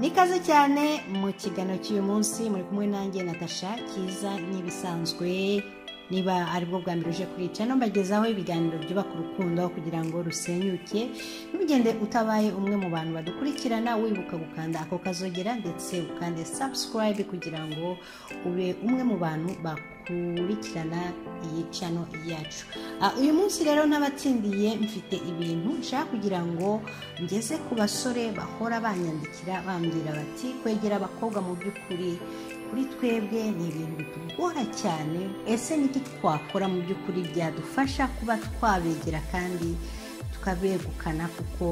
nikaze cyane mu kiganiro cy'uyu munsi muri kumwe nanjye natasha cyiza nk'ibisanzwe niba aribwo bwa mbere uje kwica no mbagezaho ibiganiro byubaka urukundo kugira ngo rusenyuke ntugende utabaye umwe mu bantu badukurikirana wibuka gukanda ako kazogera ndetse ukande subscribe kugira ngo ube umwe mu bantu bakurikirana iyi cano yacu Ah, uyu munsi rero n'abatsindiye mfite ibintu nshaka kugira ngo ngeze ku basore bahora banyandikira bambwira bati kwegera abakobwa mu by'ukuri kuri twebwe ni ibintu bitugora cyane ese niki twakora mu by'ukuri byadufasha kuba twabegera kandi tukabegukana kuko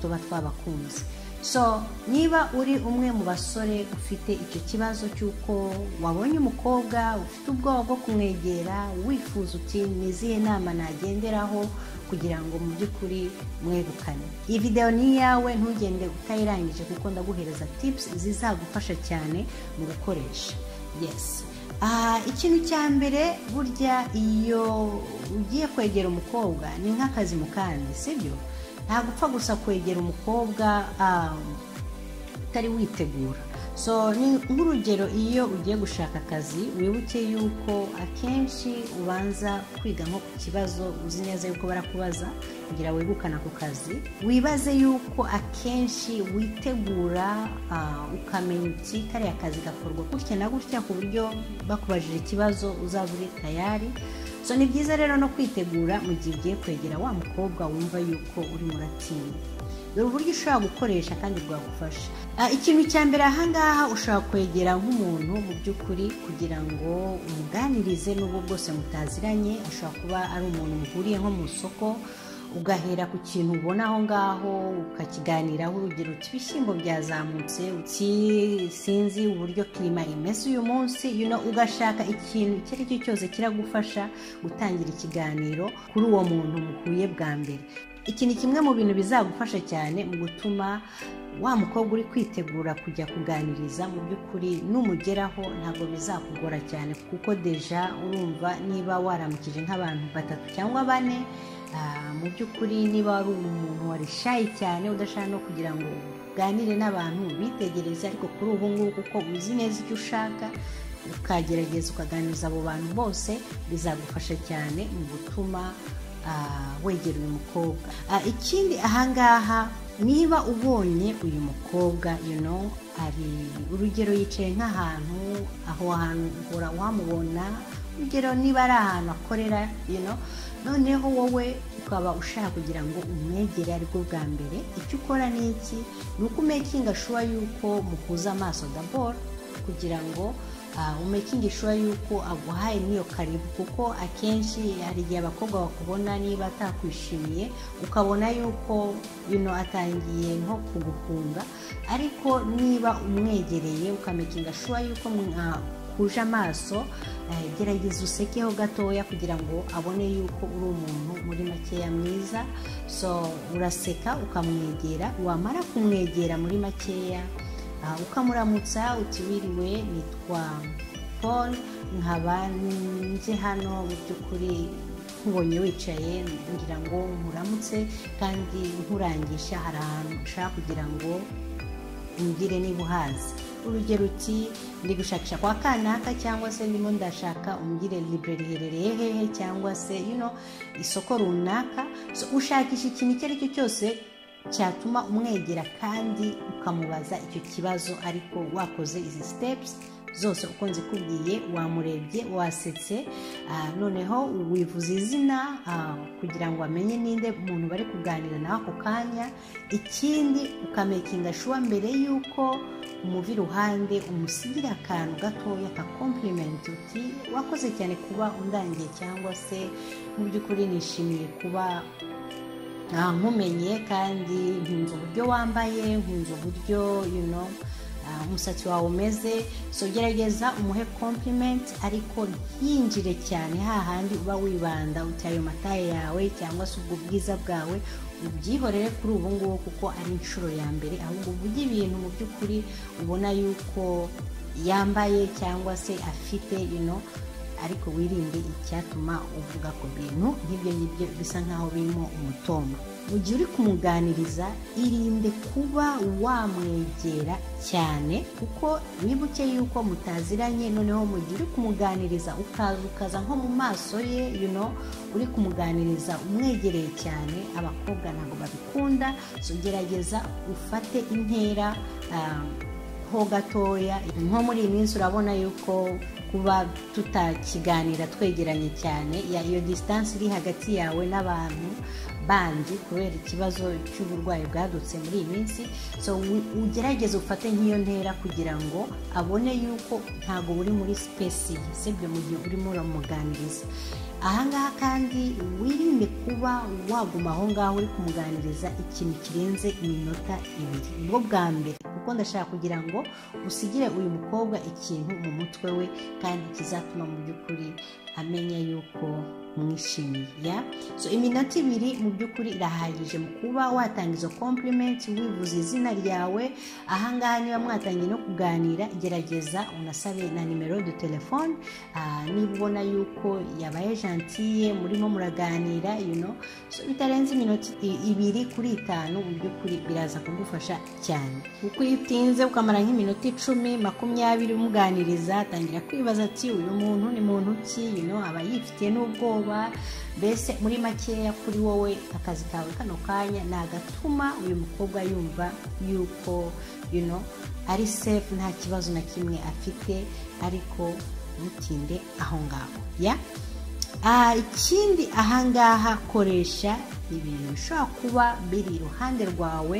tuba twabakunze so niba uri umwe mu basore ufite icyo kibazo cy'uko wabonye umukobwa ufite ubwoba bwo kumwegera wifuza uti ni izihe nama nagenderaho kugira ngo mu by'ukuri mwegukane iyi videwo ni iyawe ntugende utayirangije kuko ndaguhereza tipusi zizagufasha cyane mu gukoresha yesi Ah, ikintu cya mbere burya iyo ugiye kwegera umukobwa ni nk'akazi mu kandi sibyo ntabwo upfa gusa kwegera umukobwa ah, utari witegura so ni nk'urugero iyo ugiye gushaka akazi wibuke yuko akenshi ubanza kwiga nko ku kibazo uzi neza yuko barakubaza kugira wegukane ako kazi wibaze yuko akenshi witegura ah, ukamenya uti kariya kazi gakorwa gutya na gutya ku buryo bakubajije ikibazo uzaba uri tayari so ni byiza rero no kwitegura mu gihe ugiye kwegera wa mukobwa wumva yuko urimo uratinda dore uburyo ushobora gukoresha kandi bwagufasha Ah, ikintu cya mbere ahangaha ushobora kwegera nk'umuntu mu by'ukuri kugira ngo umuganirize n'ubwo bwose mutaziranye ashobora kuba ari umuntu muhuriye nko mu isoko ugahera ku kintu ubona aho ngaho ukakiganiraho urugero uti ibishyimbo byazamutse uti sinzi uburyo kirima imeze uyu munsi you know, ugashaka ikintu icyo ari cyo cyose kiragufasha gutangira ikiganiro kuri uwo muntu muhuye bwa mbere iki ni kimwe mu bintu bizagufasha cyane mu gutuma wa mukobwa uri kwitegura kujya kuganiriza mu by'ukuri numugeraho ntabwo bizakugora cyane kuko deja urumva niba waramukije nk'abantu batatu cyangwa bane ah, mu by'ukuri niba wari umuntu warishaye cyane udashaka no kugira ngo uganire n'abantu bitegereze ariko kuri ubu ngubu kuko uzi neza icyo ushaka ukagerageza ukaganiriza abo bantu bose bizagufasha cyane mu gutuma ah, wegera uyu mukobwa Ah, ikindi ahangaha niba ubonye uyu mukobwa you know ari urugero yicaye nk'ahantu aho hantu uhora wamubona urugero niba ari ahantu akorera you know noneho wowe ukaba ushaka kugira ngo umwegere aribwo bwa mbere icyo ukora ni iki ni uko umekinga shuwa yuko muhuza amaso daboro kugira ngo ah, umekingi shuwa yuko aguhaye n'iyo karibu kuko akenshi hari igihe abakobwa bakubona niba atakwishimiye ukabona yuko bino atangiye nko kugukunga ariko niba umwegereye ukamekinga shuwa yuko mwakuje amaso eh, gerageza usekeho gatoya kugira ngo abone yuko uri umuntu muri makeya mwiza so uraseka ukamwegera wamara kumwegera muri makeya Ah, ukamuramutsa uti wiriwe nitwa paul nkaba nje hano mu by'ukuri nkubonye wicaye ngira ngo nkuramutse kandi nkurangisha hari ahantu ushaka kugira ngo umbwire niba uhazi urugero uti ndi gushakisha kwa kanaka cyangwa se ndimo ndashaka umbwire libre riherereye hehe cyangwa se you know, isoko runaka so, ushakisha ikintu icyo ari cyo cyose cyatuma umwegera kandi ukamubaza icyo kibazo ariko wakoze izi sitepusi zose uko nzikubwiye wamurebye wasetse ah, noneho wivuze izina ah, kugira ngo amenye ninde umuntu bari kuganira nawe ako kanya ikindi ukamekinga shuwa mbere y'uko umuva iruhande umusigira akantu gatoya kakompurimenti uti wakoze cyane kuba undangiye cyangwa se mu by'ukuri nishimiye kuba Ah, nkumenye kandi nkunze uburyo wambaye nkunze uburyo you know, ah, umusatsi wawe umeze so gerageza umuhe compliment ariko ntinjire cyane hahandi uba wibanda uti ayo mataye yawe cyangwa se ubwo bwiza bwawe ubyihorere kuri ubu ngubu kuko ari inshuro ya mbere ahubwo uvuge ibintu mu by'ukuri ubona yuko yambaye cyangwa se afite you know, ariko wirinde icyatuma uvuga ku bintu nk'ibyo ngibyo bisa nk'aho birimo umutombo mu gihe uri kumuganiriza irinde kuba wamwegera cyane kuko wibuke yuko mutaziranye noneho mu gihe uri kumuganiriza ukaza ukaza nko mu maso ye you know, uri kumuganiriza umwegereye cyane abakobwa ntabwo babikunda so gerageza ufate intera ah, ho gatoya nko muri iyi minsi urabona yuko kuba tutakiganira twegeranye cyane ya- iyo disitansi iri hagati yawe n'abantu bandi kubera ikibazo cy'uburwayi bwadutse muri iyi minsi so u- ugerageze ufate nk'iyo ntera kugira ngo abone yuko ntabwo uri muri sipesi ye sibyo mu gihe urimo uramuganiriza ahangaha kandi wirinde kuba waguma aho ngaho uri kumuganiriza ikintu kirenze iminota ibiri nibwo bwa mbere kuko ndashaka kugira ngo usigire uyu mukobwa ikintu mu mutwe we kandi kizatuma mu by'ukuri amenya yuko mwishimiye ya so iminota ibiri mu by'ukuri irahagije mu kuba watanga izo compliment wivuze izina ryawe ahangaha niba mwatangiye no kuganira gerageza unasabe na nimero de telefone ah, niba ubona yuko yabaye gentille murimo muraganira you know so bitarenze iminota i- ibiri kuri itanu mu by'ukuri biraza kugufasha cyane kuko iyo utinze ukamara nk'iminota icumi makumyabiri umuganiriza atangira kwibaza ati uyu muntu ni muntu ki you know, aba yifitiye n'ubwoba mbese muri makeya kuri wowe akazi kawe kano kanya ni agatuma uyu mukobwa yumva yuko you know, ari safe nta kibazo na kimwe afite ariko mutinde aho ngaho ya Ah, ikindi ahangaha koresha ibintu bishobora kuba biri iruhande rwawe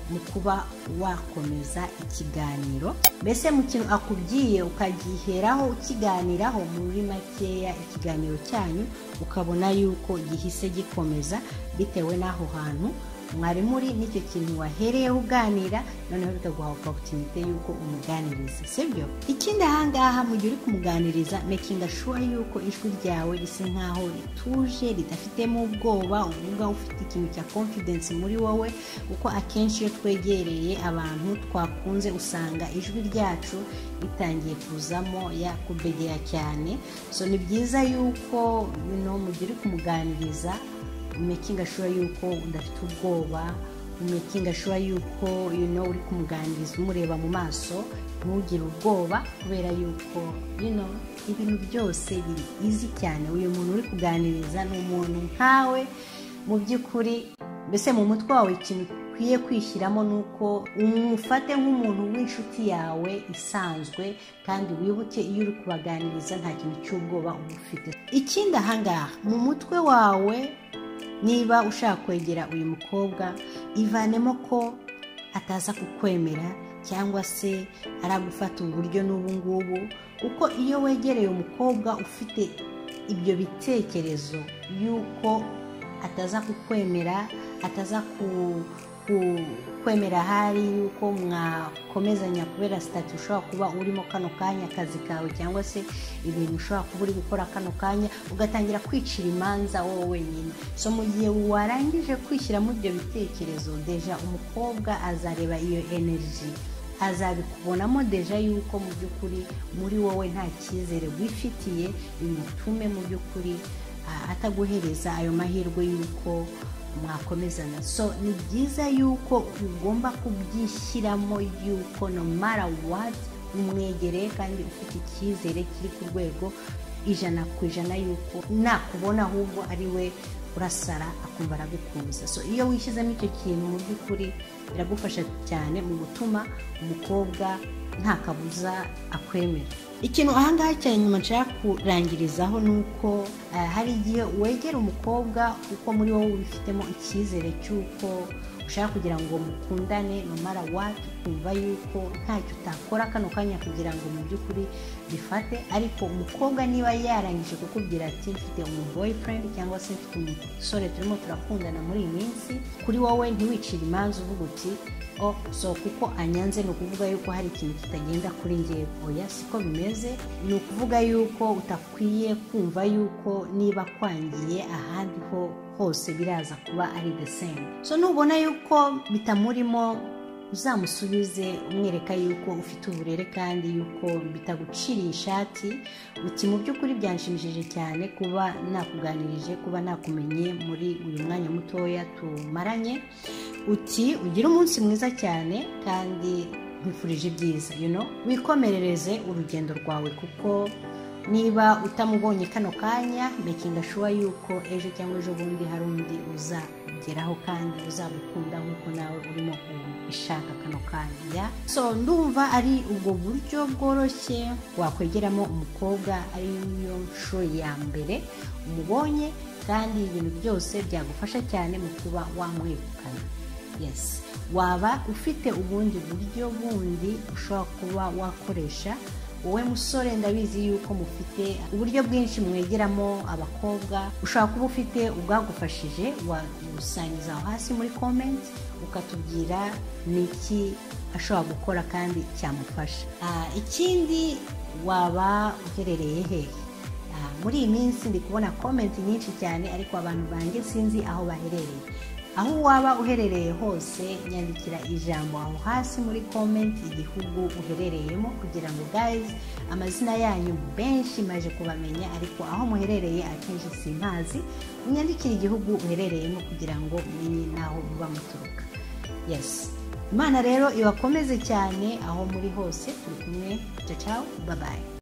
mu kuba wakomeza ikiganiro mbese mu kintu akubwiye ukagiheraho ukiganiraho muri makeya ikiganiro cyanyu ukabona yuko gihise gikomeza bitewe n'aho hantu mwari muri n'icyo kintu wahereyeho uganira noneho bikaguha oporutunite y'uko umuganiriza sibyo ikindi ahangaha mu gihe uri kumuganiriza mekinga shuwa y'uko ijwi ryawe risa nkaho rituje ridafitemo ubwoba uvuga ufite ikintu cya confidence muri wowe kuko akenshi iyo twegereye abantu twakunze usanga ijwi ryacu ritangiye kuzamo yakubegera cyane so ni byiza y'uko you know, mu gihe uri kumuganiriza making sure yuko udafite ubwoba making sure yuko you know, uri kumuganiriza umureba mu maso ntugire ubwoba kubera yuko you know, ibintu byose biri izi cyane uyu muntu uri kuganiriza ni umuntu nkawe mu by'ukuri mbese mu mutwe wawe ikintu ukwiye kwishyiramo ni uko umufate nk'umuntu w'inshuti yawe isanzwe kandi wibuke iyo uri kubaganiriza nta kintu cy'ubwoba uba ufite ikindi ahangaha mu mutwe wawe niba ushaka kwegera uyu mukobwa ivanemo ko ataza kukwemera cyangwa se aragufata uburyo n'ubu ngubu kuko iyo wegereye umukobwa ufite ibyo bitekerezo y'uko ataza kukwemera ataza ku ku- kwemera ahari yuko mwakomezanya kubera sitati ushobora kuba urimo kano kanya akazi kawe cyangwa se ibintu ushobora kuba uri gukora kano kanya ugatangira kwicira imanza wowe wenyine so mu gihe warangije kwishyiramo ibyo bitekerezo deja umukobwa azareba iyo energy azabikubonamo deja yuko mu by'ukuri muri wowe nta cyizere wifitiye bimutume mu by'ukuri ah, ataguhereza ayo mahirwe y'uko mwakomezana so ni byiza yuko ugomba kubyishyiramo yuko no mara wati umwegereye kandi ufite icyizere kiri ku rwego ijana ku ijana yuko nakubona ahubwo ari we urasara akumva aragukunze so iyo wishyizemo icyo kintu mu by'ukuri biragufasha cyane mu gutuma umukobwa nta kabuza akwemera ikintu ahangaha cyane nyuma nshaka kurangirizaho ni uko eh, hari igihe wegera umukobwa uko muri wowe ubifitemo icyizere cy'uko ushaka kugira ngo mukundane no mara wati ukumva yuko ntacyo utakora kano kanya kugira ngo mu by'ukuri bifate ariko umukobwa niba yarangije kukubwira ati mfite umu boyfriend cyangwa se mfite umusore turimo turakundana muri iyi minsi kuri wowe ntiwicire imanza uvuga uti o so kuko anyanze ni ukuvuga yuko hari ikintu kitagenda kuri ngewe oya siko bimeze ni ukuvuga yuko utakwiye kumva yuko niba kwangiye ahandi ho hose biraza kuba ari the same so nubona yuko bitamurimo uzamusubize umwereka yuko ufite uburere kandi yuko bitaguciriye ishati uti mu by'ukuri byanshimishije cyane kuba nakuganirije kuba nakumenye muri uyu mwanya mutoya tumaranye uti ugire umunsi mwiza cyane kandi nkwifurije ibyiza you know? wikomerereze urugendo rwawe kuko niba utamubonye kano kanya mekinga shuwa yuko ejo cyangwa ejo bundi hari undi uzageraho kandi uzamukunda nk'uko nawe urimo ubishaka kano kanya so ndumva ari ubwo buryo bworoshye wakwegeramo umukobwa ari yo nshuro ya mbere umubonye kandi ibintu byose byagufasha cyane mu kuba wamwegukana yes waba ufite ubundi buryo bundi ushobora kuba wakoresha wowe musore ndabizi yuko mufite uburyo bwinshi mwegeramo abakobwa ushobora kuba ufite ubwagufashije wagusangiza aho hasi muri komenti ukatubwira ni iki ashobora gukora kandi cyamufasha Ah, ikindi waba uherereye hehe Ah, muri iyi minsi ndi kubona komenti nyinshi cyane ariko abantu banjye sinzi aho baherereye aho waba uherereye hose nyandikira ijambo aho hasi muri komenti igihugu uherereyemo kugira ngo guys amazina yanyu benshi maje kubamenya ariko aho muherereye akenshi simpazi unyandikire igihugu uherereyemo kugira ngo menye n'aho muba muturuka yes imana rero ibakomeze cyane aho muri hose turi kumwe ciao ciao bye bye